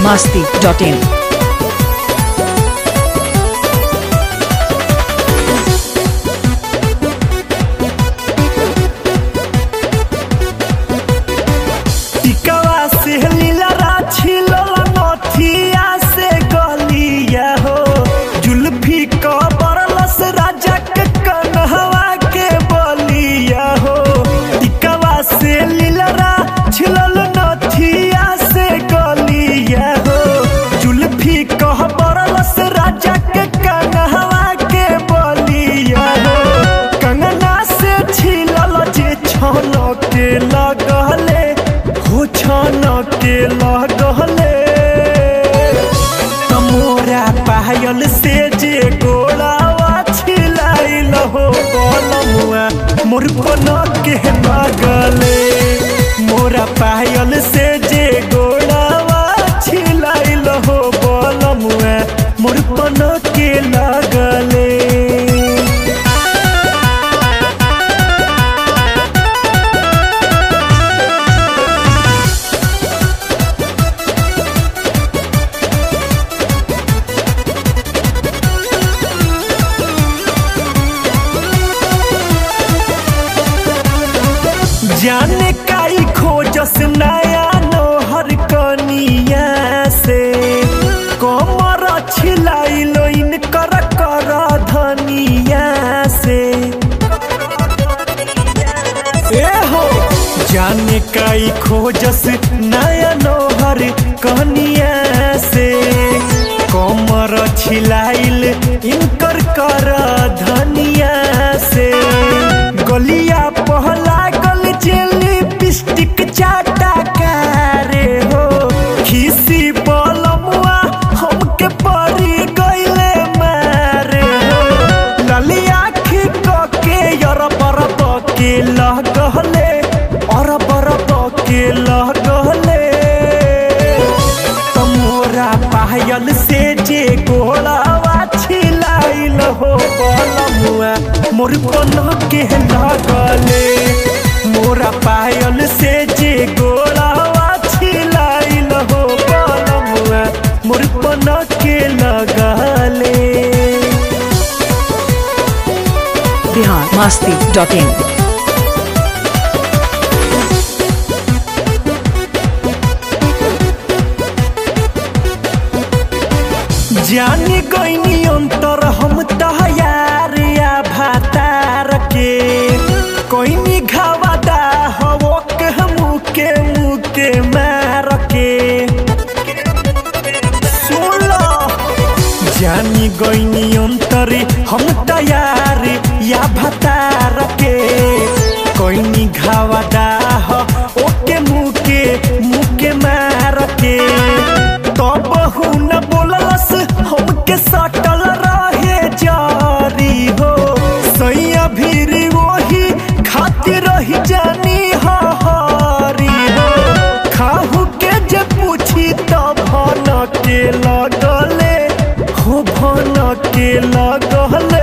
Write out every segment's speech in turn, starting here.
masti.in. टिकवा से लीला छिलल नथिया से गलिया हो जुल्फी कबरलस राजा के कन्हवा के बलिया हो टिकवा से लीला छिलल नथिया से गलिया हो जुल्फी कबरलस राजा के कन्हवा के बलिया हो कंगना से छिलल जे छन के लगले हो छन के लगले तमोरा पायल से जे गोलावा छिलाइल हो बलमुआ मोर पन के लगले मोरा पायल से जे गोलावा छिलाइल हो बलमुआ मोर पन के लगले जाने काई खोजस नया नोहर कनिया से कमर छिलाइलो इनकर कर धनिया से ए हो जाने काई खोजस नया नोहर कनिया से कमर छिलाइल इनकर कर धनिया से गलिया पहला गल जेली पिस्टिक चाटा कारे हो खीसी बलमुआ हमके परी गइले मारे हो ललिया खिक के यर बरब के लगले और बरब के लगले तमोरा पायल से जे गोलावा छिलाइल हो बलमुआ मोर पन के लगले मोरा पायल से जे गोलावा छिलाइल हो बलमुआ मोर पन के लगले Bihar masti.in. जानी गईनी अंतर हम तैयार या भातार के कोईनी घावादा हवो के मुके मुके मार के सुन लो जानी गईनी अंतर हम तैयार या भातार के कोईनी घावादा हो ओके मुके मुके मार के तो बहु न बोलस हमके सटल रहे जारी हो सैया भीरी वही खातिर रही जानी हरी हो खाहू के जे पूछी तो भन के लगले हो भन के लगले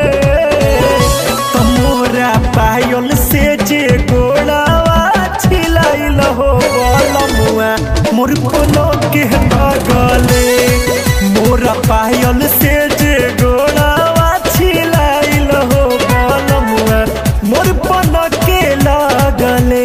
तमोरा पायल से जे गोड़ावा छिलाइल हो बलमुआ मोर कोनो के लगले मोरा पायल से जे गोड़ावा छिलाइल हो बलमुआ मोर पन के लगले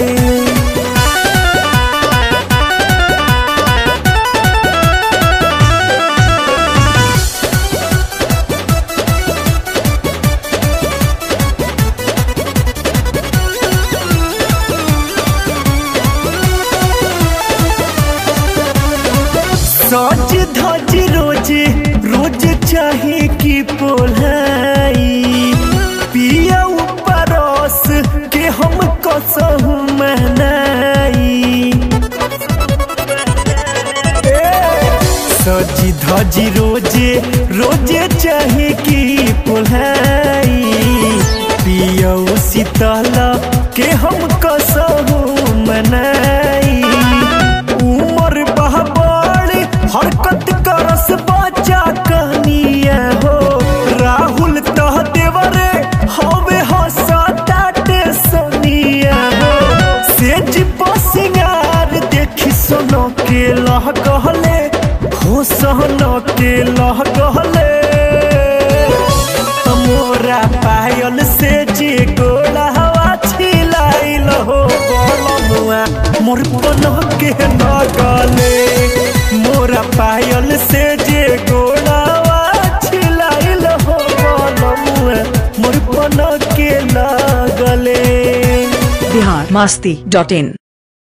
सज धज रोज रोज चाहे की पोलाई पिया परस के हम कसहु महनाई सजी धजी रोजे रोजे चाहे की पोलाई पिया शीतल के हम कसहु मनाई उमर बहबड़ हरकत करस बच्चा कनिया हो राहुल तह देवरे हवे हसताटे सोनिया हो सेज पसिंगार देखी सोनो के लह कहले सन के लगले मोरा पायल से जे गोला हवा छिलाइल हो बलमुआ मोर पन के लगले मोरा पायल से जे गोला हवा छिलाइल हो बलमुआ मोर पन के लगले बिहार मस्ती डॉट इन